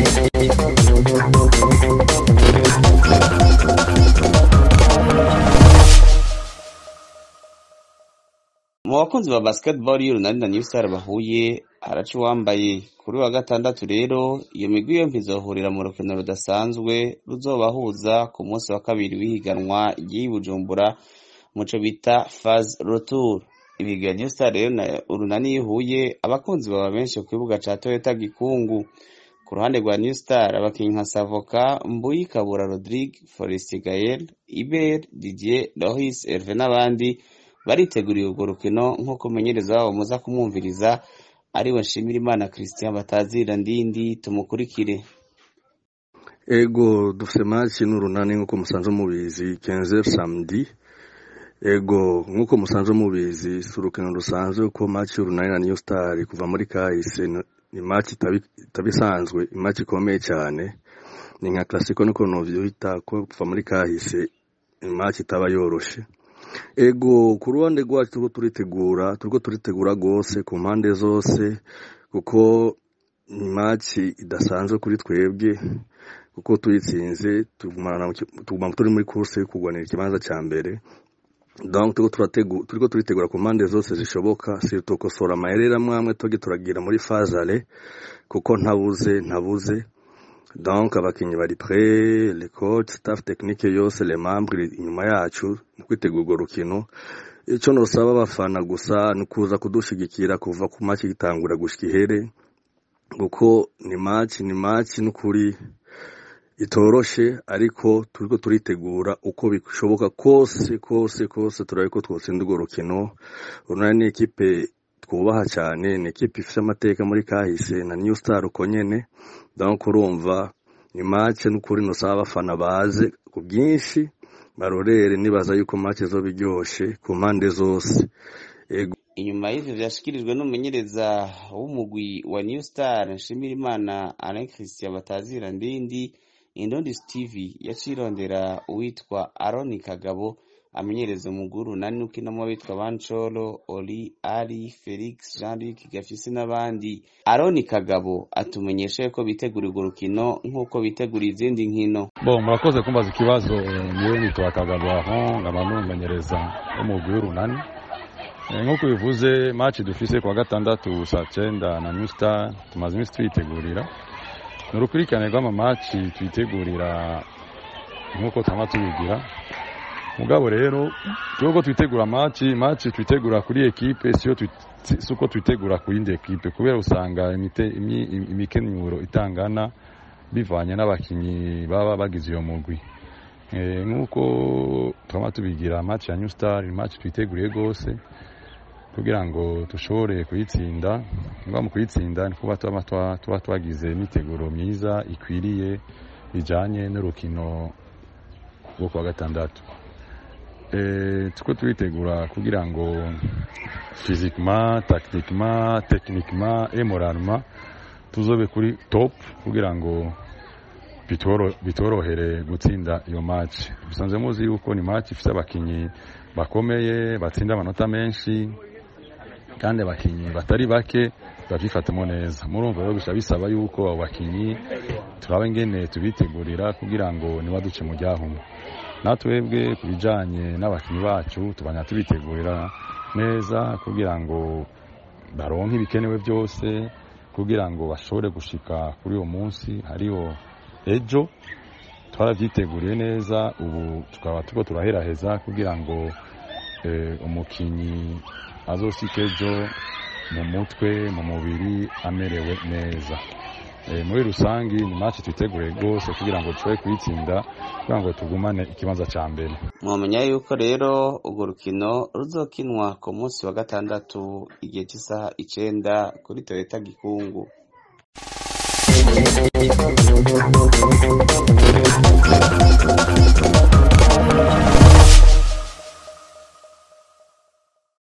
mu bakunzi ba basketball y'urunani na new star bahuye haraca uwambaye kuri wa gatandatu rero iyo migwi yompi izohurira mu rukino rudasanzwe ruzobahuza ku munsi wa kabiri w'ihiganwa ry'i bujumbura muco bita faz retour ibiga new star rero na urunani yihuye abakunzi baba benshi ku kibuga ca toyota gikungu ku ruhande rwa new star abakinyi nka savoka mbuyi kabura rodrigue forest gael iber didier loris herve n'abandi bariteguriye urwo rukino nk'uko umumenyereza wabo muza kumwumviriza ariwe nshimirimana christian batazira ndindi tumukurikire ego dufite match n'urunani nk'uko musanzwe mubizi kenze samedi ego nk'uko musanzwe mubizi si urukino rusanzwe ko match y'urunani na new star kuva muri kahise ni match itaba isanzwe match ikomeye cyane ni nka classico niko novyita ko kuva muri kahise match itaba yoroshe ego ku ruhande rwacu turiko turitegura turiko turitegura rwose ku mpande zose kuko ni maci idasanzwe kuri twebwe kuko tuyitsinze tuguma turi muri kurse yo kurwanira ikibanza cya mbere donc turiko turitegura ku mpande zose zishoboka si tukosora amayerera amwe tuge turagira muri fazale kuko ntabuze ntabuze donc abakinyi bari prêt le coach staff technique yose les membres inyuma yacu mu kwitegura urwo rukino icyo nosaba abafana gusa ni kuza kudushigikira kuva ku match gitangura gushika ihere kuko ni match ni match n'ukuri itoroshe ariko turiko turitegura uko bishoboka kose kose kose turabe ko twotsinda urwo rukino urunani ni ekipe twubaha cyane ni ekipe ifite amateka muri kahise na new star uko nyene donc urumva ni match n'ukuri nosaba abafana baze ku bwinshi barorere nibaza yuko match zoba iryoshe ku mpande zose inyuma y'ivyo vyashikirijwe n'umumenyereza w'umugwi wa new star nshimirimana alain christian batazira ndindi indondi steve yacirondera uwitwa aroni kagabo amenyereza umuguru nani ukinamo abitwa bancolo oli ali felix jean luc gafisi n'abandi aroni kagabo atumenyesha yuko bitegura urwo rukino nk'uko bitegura izindi nkino bo murakoze kumbaza ikibazo niwe nitwa kagabo aho nkaba n'umumenyereza w'umugwi w'urunani nk'uko bivuze match dufise kuwa gatandatu saa cyenda na new star tumaze iminsi tuyitegurira ni urukurikirane rw'amamaci twitegurira nk'uko twaba tubigira mugabo rero twebwe twitegura maci maci twitegura kuri ekipe si uko twitegura ku yindi ekipe kubera usanga imikenyuro itangana bivanye n'abakinnyi baba bagize iyo mugwi nk'uko twaba tubigira maci ya new star maci twiteguriye rwose kugira ngo dushobore kuyitsinda niba mu kuyitsinda ni kuba tuba twagize imyiteguro myiza ikwiriye bijyanye n'urukino rwo kuwa gatandatu tuko turitegura kugira ngo fizikima takitikima tekinikima emoraruma tuzobe kuri top kugira ngo bitorohere gutsinda iyo maci bisanzwe muzi yuko ni maci ifite abakinnyi bakomeye batsinda amanota menshi kandi abakinnyi batari bake babyifatamo neza murumva rero gusa bisaba yuko abo bakinnyi turaba ingene tubitegurira kugira ngo ntibaduce mu ryahumwe natwebwe ku bijyanye n'abakinnyi bacu tubanya tubitegurira neza kugira ngo baronke ibikenewe byose kugira ngo bashobore gushika kuri uwo munsi hariho ejo twarabyiteguriye neza ubu tukaba tuko turaheraheza kugira ngo umukinnyi azosika ejo mu mutwe mu mubiri amerewe neza muri rusange ni match twiteguriye rwose kugira ngo dushobore kuyitsinda kugira ngo tugumane ikibanza cya mbere mwamenya yuko rero urwo rukino ruzokinwa ku munsi wa gatandatu igihe cy'isaha icenda kuri toyota gikungu Thank you.